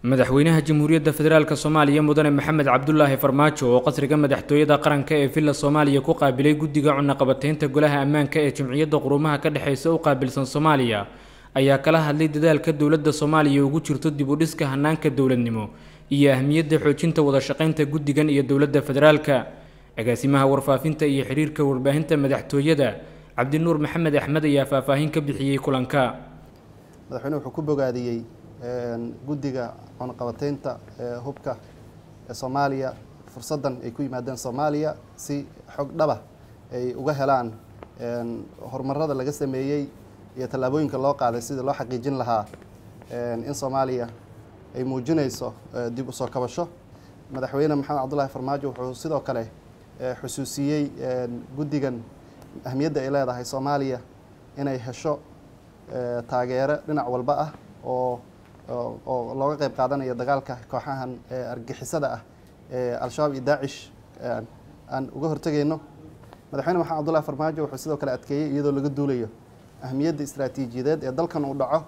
madaxweynaha jamhuuriyadda federaalk soomaaliya mudane maxamed cabdulaahi farmaajo oo qasriga madaxtooyada qaranka ee villa soomaaliya ku qaabilay guddiga cunaqabateynta golaha ammaanka ee jimciyadda quruumaha ka dhexeysa u qaabilsan soomaaliya ayaa kala hadlay dadaalka dowladda soomaaliya ugu jirto dib u dhiska hanaanka dowladnimo iyo ahmiyadda xoojinta wada shaqaynta guddigan iyo dowladda federaalka agaasimaha warfaafinta iyo xiriirka warbaahinta madaxtooyada cabdinuur maxamed axmed ayaa faahfaahin ka bixiyey kulanka madaxweyne wuxuu ku bogaadiyey guddiga cunaqabateynta hubka ee soomaaliya fursaddan ay ku yimaadeen soomaaliya si xog dhaba ay uga helaan horumarada laga sameeyey iyo tallaabooyinka loo qaaday sidii loo xaqiijin lahaa in soomaaliya ay muujinayso dib u soo kabasho madaxweyne maxamed cabdulaahi farmaajo wuxuu sidoo kale xusuusiyey guddigan ahmiyadda ay leedahay soomaaliya inay hesho taageero dhinac walba ah oo oo looga qeyb qaadanayo dagaalka kooxahan argixisada ah ee al-shabaab iyo daacish aan uga hortegayno madaxweyne maxamed cabdullahi farmaajo wuxuu sidoo kale adkeeyey iyadoo laga duulayo ahmiyadda istaraatiijiyadeed ee dalkan uu dhaco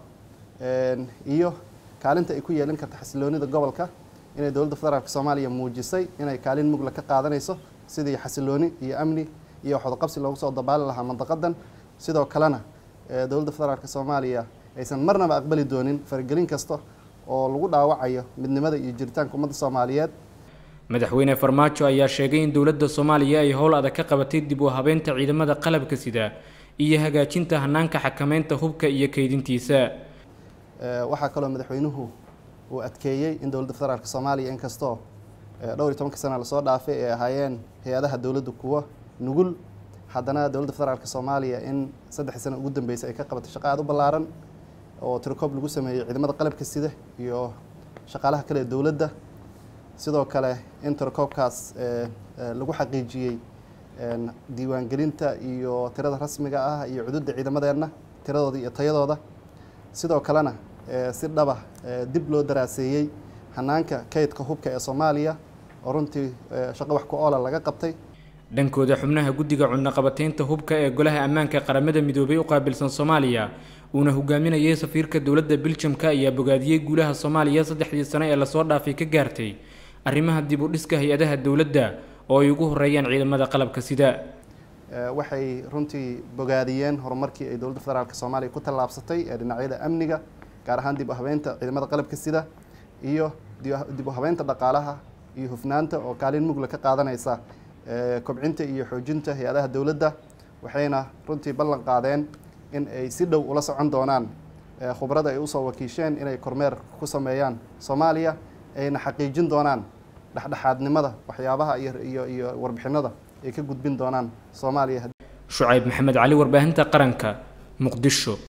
iyo kaalinta ay ku yeelin karta xasiloonida gobolka inay dowladda federaalk soomaaliya muujisay inay kaalin mugla ka qaadanayso sidii xasilooni iyo amni iyo waxwadaqabsi loogu soo dabaali lahaa mandaqadan sidoo kalena dowladda federaalk soomaaliya aysan marnaba aqbali doonin faragelin kasta oo lagu dhaawacayo midnimada iyo jiritaanka ummadda soomaaliyeed madaxweyne farmaajo ayaa sheegay in dowladda soomaaliya ay howl adag ka qabatay dib u habeynta ciidamada qalabka sida iyo hagaajinta hanaanka xakameynta hubka iyo kaydintiisa waxaa kaloo madaxweynuhu uu adkeeyey in dowladda federaalk soomaaliya inkastoo dhowr iyo tobanka sana lasoo dhaafay ay ahaayeen hay-adaha dowladda kuwa nugul haddana dowladda federaalk soomaaliya in saddexdii sano ugu dambeysay ay ka qabatay shaqo aada u ballaaran oo tirokoob lagu sameeyey ciidamada qalabka sida iyo shaqaalaha kale ee dowladda sidoo kale in tirakoobkaas lagu xaqiijiyey diiwaangelinta iyo tirada rasmiga ah iyo cududda ciidamadeenna tiradooda iyo tayadooda sidoo kalena si dhaba dib loo daraaseeyey hanaanka kaydka hubka ee soomaaliya oo runtii shaqo wax ku oola laga qabtay dhankooda xubnaha guddiga cunaqabateynta hubka ee golaha ammaanka qaramada midoobay u qaabilsan soomaaliya uuna hogaaminayay safiirka dowladda biljamka ayaa bogaadiyey guulaha soomaaliya saddexdii sano ee lasoo dhaafay ka gaartay arrimaha dib u dhiska hay-adaha dowladda oo ay ugu horeeyaan ciidamada qalabka sida waxay runtii bogaadiyeen horumarkii ay dowladda federaalk soomaaliya ku tallaabsatay ee dhinacyada amniga gaar ahaan dib u habeynta ciidamada qalabka sida iyo dib u habeynta dhaqaalaha iyo hufnaanta oo kaalin mugla ka qaadanaysa kobcinta iyo xoojinta hay-adaha dowladda waxayna runtii ballan qaadeen in ay si dhow ula socon doonaan khubrada ay usoo wakiisheen inay kormeer ku sameeyaan soomaaliya ayna xaqiijin doonaan dhexdhexaadnimada waxyaabaha iyo iyo warbixinada ay ka gudbin doonaan soomaaliya shucayb maxamed cali warbaahinta qaranka muqdisho